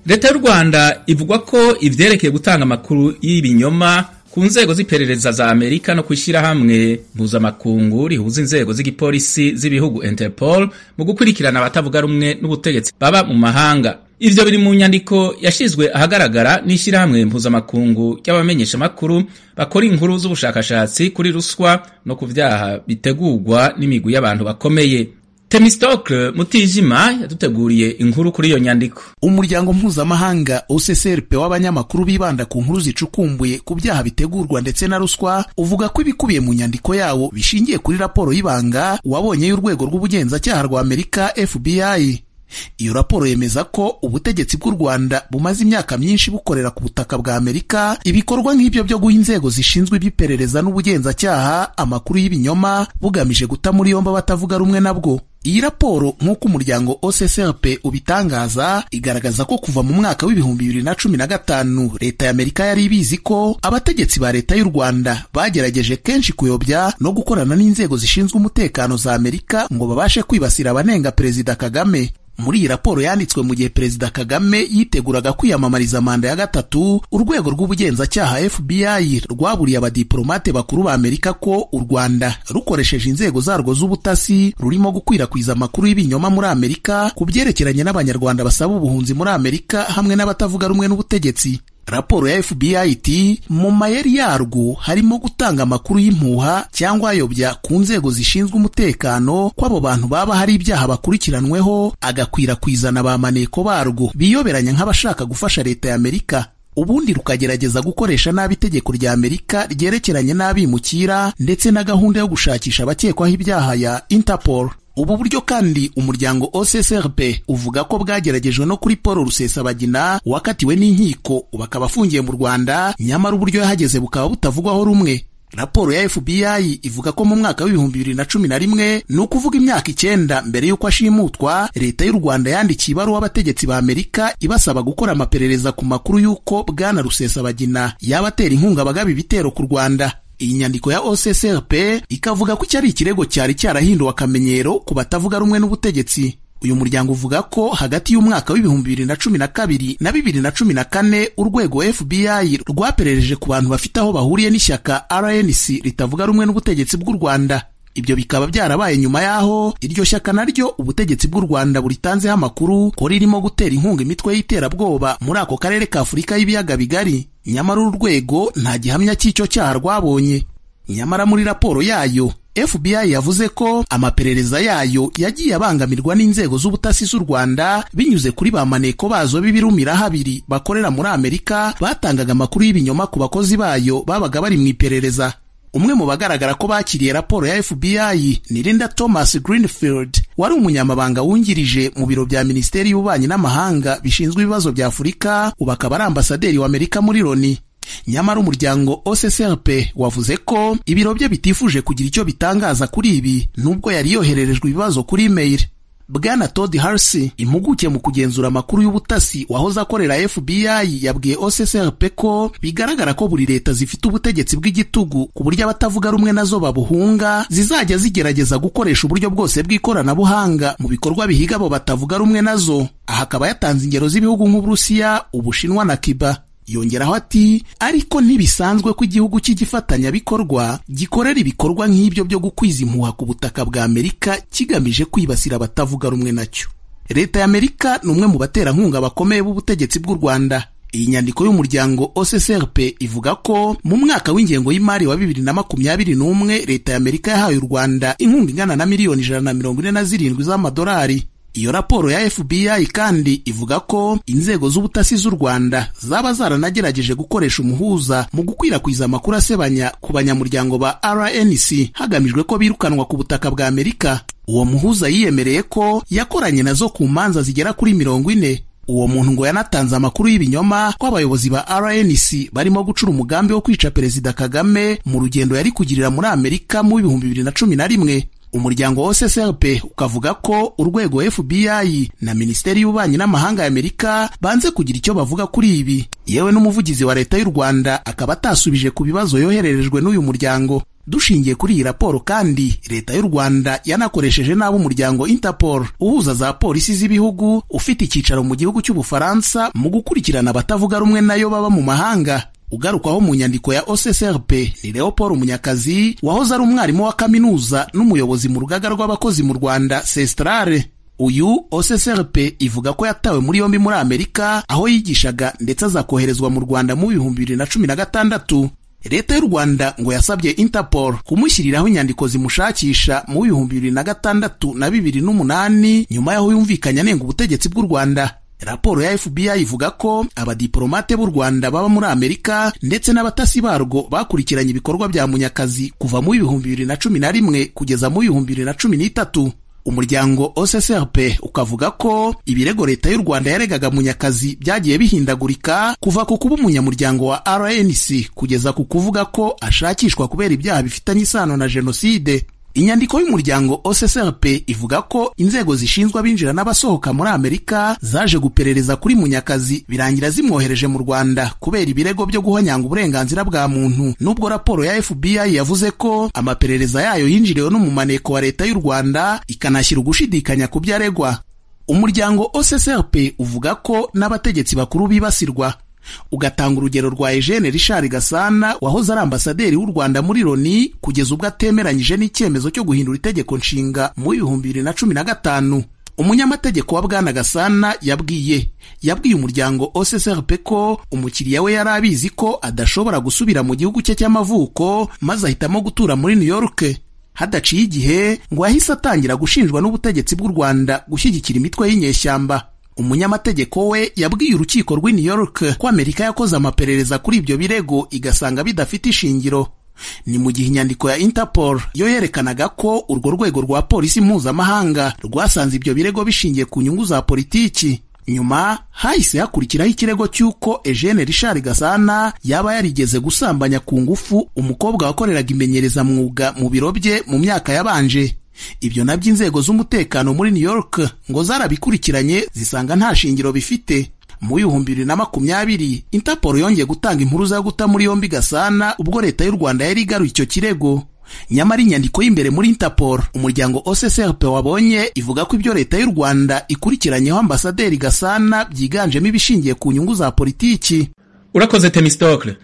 leta y'u rwanda ivuga ko ivyerekeye gutanga amakuru y'ibinyoma ku nzego z'iperereza za amerika no kwishyirahamwe mpuzamakungu rihuza inzego z'igipolisi z'ibihugu interpol mu gukurikirana abatavuga rumwe n'ubutegetsi baba mu mahanga ivyo biri mu nyandiko yashizwe ahagaragara n'ishyirahamwe mpuzamakungu ry'abamenyeshamakuru bakora inkuru z'ubushakashatsi kuri ruswa no ku vyaha bitegurwa n'imigwi y'abantu bakomeye temistokle mutijima yaduteguriye inkuru kuri iyo nyandiko umuryango mpuzamahanga ucrp w'abanyamakuru bibanda ku nkuru zicukumbuye ku byaha bitegurwa ndetse na ruswa uvuga ko ibikubiye mu nyandiko yawo bishingiye kuri raporo y'ibanga wabonye y'urwego rw'ubugenzacyaha rwa amerika fbi iyo raporo yemeza ko ubutegetsi bw'u rwanda bumaze imyaka myinshi bukorera ku butaka bwa amerika ibikorwa nk'ibyo byo guha inzego zishinzwe iby'iperereza n'ubugenzacyaha amakuru y'ibinyoma bugamije guta muri yombi abatavuga rumwe nabwo iyi raporo nk'uko umuryango OCCRP ubitangaza igaragaza ko kuva mu mwaka w'ibihumbi bibiri na cumi na gatanu leta ya Amerika yari ibizi ko abategetsi ba leta y'u Rwanda bagerageje kenshi kuyobya no gukorana n'inzego zishinzwe umutekano za Amerika ngo babashe kwibasira abanenga Perezida Kagame muri iyi raporo yanditswe mu gihe perezida kagame yiteguraga kwiyamamariza manda ya gatatu urwego rw'ubugenzacyaha fbi rwaburiye abadiplomate bakuru ba amerika ko u rwanda rukoresheje inzego zarwo z'ubutasi rurimo gukwirakwiza amakuru y'ibinyoma muri amerika ku byerekeranye n'abanyarwanda basaba ubuhunzi muri amerika hamwe n'abatavuga rumwe n'ubutegetsi raporo ya FBI iti mu mayeri yarwo harimo gutanga amakuru y'impuha cyangwa ayobya ku nzego zishinzwe umutekano ko abo bantu baba hari ibyaha bakurikiranweho agakwirakwiza na ba maneko barwo biyoberanya nk'abashaka gufasha leta ya Amerika ubundi rukagerageza gukoresha nabi itegeko rya Amerika ryerekeranye n'abimukira ndetse na gahunda yo gushakisha abakekwaho ibyaha ya Interpol ubu buryo kandi umuryango OCCRP uvuga ko bwageragejwe no kuri Paul Rusesabagina wakatiwe n'inkiko bakaba afungiye mu Rwanda nyamara uburyo yahageze bukaba butavugwaho rumwe raporo ya FBI ivuga ko mu mwaka w'ibihumbi bibiri na cumi na rimwe ni ukuvuga imyaka icyenda mbere y'uko ashimutwa leta y'u Rwanda yandikiye ibaruwa abategetsi ba Amerika ibasaba gukora amaperereza ku makuru y'uko bwana Rusesabagina yaba atera inkunga abagaba ibitero ku Rwanda iyi nyandiko ya OCCRP ikavuga ko iki ari ikirego cyari cyarahinduwe akamenyero ku batavuga rumwe n'ubutegetsi uyu muryango uvuga ko hagati y'umwaka w'ibihumbi bibiri na cumi na kabiri na bibiri na cumi na kane urwego FBI rwaperereje ku bantu bafite aho bahuriye n'ishyaka RNC ritavuga rumwe n'ubutegetsi bw'u Rwanda ibyo bikaba byarabaye nyuma y'aho iryo shyaka naryo ubutegetsi bw'u Rwanda buritanzeho amakuru ko ririmo gutera inkunga imitwe y'iterabwoba muri ako karere ka Afurika y'ibiyaga bigari nyamara uru rwego nta gihamya cy'icyo cyaha rwabonye nyamara muri raporo yayo FBI yavuze ko amaperereza yayo yagiye abangamirwa n'inzego z'ubutasi z'u Rwanda binyuze kuri ba maneko bazo b'ibirumira habiri bakorera muri Amerika batangaga amakuru y'ibinyoma ku bakozi bayo babaga bari mu iperereza umwe mu bagaragara ko bakiriye raporo ya FBI ni Linda Thomas Greenfield wari umunyamabanga wungirije mu biro bya Minisiteri y'Ububanyi n'Amahanga bishinzwe ibibazo bya Afurika ubu akaba ari ambasaderi wa Amerika muri Loni nyamara umuryango OCCRP wavuze ko ibiro bye bitifuje kugira icyo bitangaza kuri ibi nubwo yari yohererejwe ibibazo kuri email Bwana Todd Halsey impuguke mu kugenzura amakuru y'ubutasi wahoze akorera FBI yabwiye OCCRP ko bigaragara ko buri leta zifite ubutegetsi bw'igitugu ku buryo abatavuga rumwe nazo babuhunga zizajya zigerageza gukoresha uburyo bwose bw'ikoranabuhanga mu bikorwa bihiga abo batavuga rumwe nazo aha akaba yatanze ingero z'ibihugu nk'Uburusiya Ubushinwa na Cuba yongeraho ati ariko ntibisanzwe ko igihugu cy'igifatanyabikorwa gikorera ibikorwa nk'ibyo byo gukwiza impuha ku butaka bwa Amerika kigamije kwibasira abatavuga rumwe nacyo leta ya Amerika ni umwe mu baterankunga bakomeye b'ubutegetsi bw'u Rwanda iyi nyandiko y'umuryango OCCRP ivuga ko mu mwaka w'ingengo y'imari wa bibiri na makumyabiri n'umwe leta ya Amerika yahaye u Rwanda inkunga ingana na miliyoni ijana na mirongo ine na zirindwi z'amadolari iyo raporo ya FBI kandi ivuga ko inzego z'ubutasi z'u Rwanda zaba zaranagerageje gukoresha umuhuza mu gukwirakwiza amakuru asebanya ku banyamuryango ba RNC hagamijwe ko birukanwa ku butaka bwa Amerika uwo muhuza yiyemereye ko yakoranye nazo ku manza zigera kuri mirongo ine uwo muntu ngo yanatanze amakuru y'ibinyoma ko abayobozi ba RNC barimo gucura umugambi wo kwica Perezida Kagame mu rugendo yari kugirira muri Amerika mu bihumbi bibiri na cumi na rimwe umuryango wa OCCRP ukavuga ko urwego FBI na Minisiteri y'Ububanyi n'Amahanga ya Amerika banze kugira icyo bavuga kuri ibi yewe n'umuvugizi wa leta y'u Rwanda akaba atasubije ku bibazo yohererejwe n'uyu muryango dushingiye kuri iyi raporo kandi leta y'u rwanda yanakoresheje nabi umuryango interpol uhuza za polisi z'ibihugu ufite icyicaro mu gihugu cy'ubufaransa mu gukurikirana abatavuga rumwe nayo baba mu mahanga ugarukwaho mu nyandiko ya OCSRP ni Leopold Munyakazi wahoze ari umwarimu wa kaminuza n'umuyobozi mu rugaga rw'abakozi mu Rwanda Sestrare uyu OCSRP ivuga ko yatawe muri yombi muri Amerika aho yigishaga ndetse azakoherezwa mu Rwanda mu bihumbi bibiri na cumi na gatandatu leta y'u rwanda ngo yasabye interpol kumushyiriraho inyandiko zimushakisha mu bihumbi bibiri na gatandatu na bibiri n'umunani nyuma y'aho yumvikanye anenga ubutegetsi bw'u rwanda raporo ya fbi ivuga ko abadiporomate b'u rwanda baba muri amerika ndetse n'abatasi barwo bakurikiranye ibikorwa bya munyakazi kuva mu bihumbi bibiri na cumi na rimwe kugeza mu bihumbi bibiri na cumi n'itatu umuryango OCSRP ukavuga ko ibirego leta y'u Rwanda yaregaga Munyakazi byagiye bihindagurika kuva ku kuba umunyamuryango wa RNC kugeza ku kuvuga ko ashakishwa kubera ibyaha bifitanye isano na jenoside inyandiko y'umuryango OCSRP ivuga ko inzego zishinzwe abinjira n'abasohoka muri Amerika zaje guperereza kuri Munyakazi birangira zimwohereje mu Rwanda kubera ibirego byo guhonyanga uburenganzira bwa muntu nubwo raporo ya FBI yavuze ko amaperereza yayo yinjiriwe n'umumaneko wa leta y'u Rwanda ikanashyira ugushidikanya ku byo aregwa umuryango OCSRP uvuga ko n'abategetsi bakuru bibasirwa ugatanga urugero rwa Eugene Richard Gasana wahoze ari ambasaderi w'u Rwanda muri Loni kugeza ubwo atemeranyije n'icyemezo cyo guhindura itegeko nshinga mu bihumbi bibiri na cumi na gatanu umunyamategeko wa Bwana Gasana yabwiye yabwiye umuryango OCSRP ko umukiriya we yari abizi ko adashobora gusubira mu gihugu cye cy'amavuko maze ahitamo gutura muri New York hadaciye igihe ngo yahise atangira gushinjwa n'ubutegetsi bw'u Rwanda gushyigikira imitwe y'inyeshyamba umunyamategeko we yabwiye urukiko rw'i New York ko Amerika yakoze amaperereza kuri ibyo birego igasanga bidafite ishingiro ni mu gihe inyandiko ya Interpol yo yerekanaga ko urwo rwego rwa polisi mpuzamahanga rwasanze ibyo birego bishingiye ku nyungu za politiki nyuma hahise hakurikiraho ikirego cy'uko Eugene Richard Gasana yaba yarigeze gusambanya ku ngufu umukobwa wakoreraga imenyerezamwuga mu biro bye mu myaka yabanje ibyo nabyo inzego z'umutekano muri New York ngo zarabikurikiranye zisanga nta shingiro bifite mu bihumbi bibiri na makumyabiri Interpol yongeye gutanga impuruza yo guta muri yombi Gasana ubwo leta y'u Rwanda yari igaruye icyo kirego nyamara inyandiko y'imbere muri Interpol umuryango OCSRP wabonye ivuga ko ibyo leta y'u Rwanda ikurikiranyeho ambasaderi Gasana byiganjemo ibishingiye ku nyungu za politiki urakoze Temistokle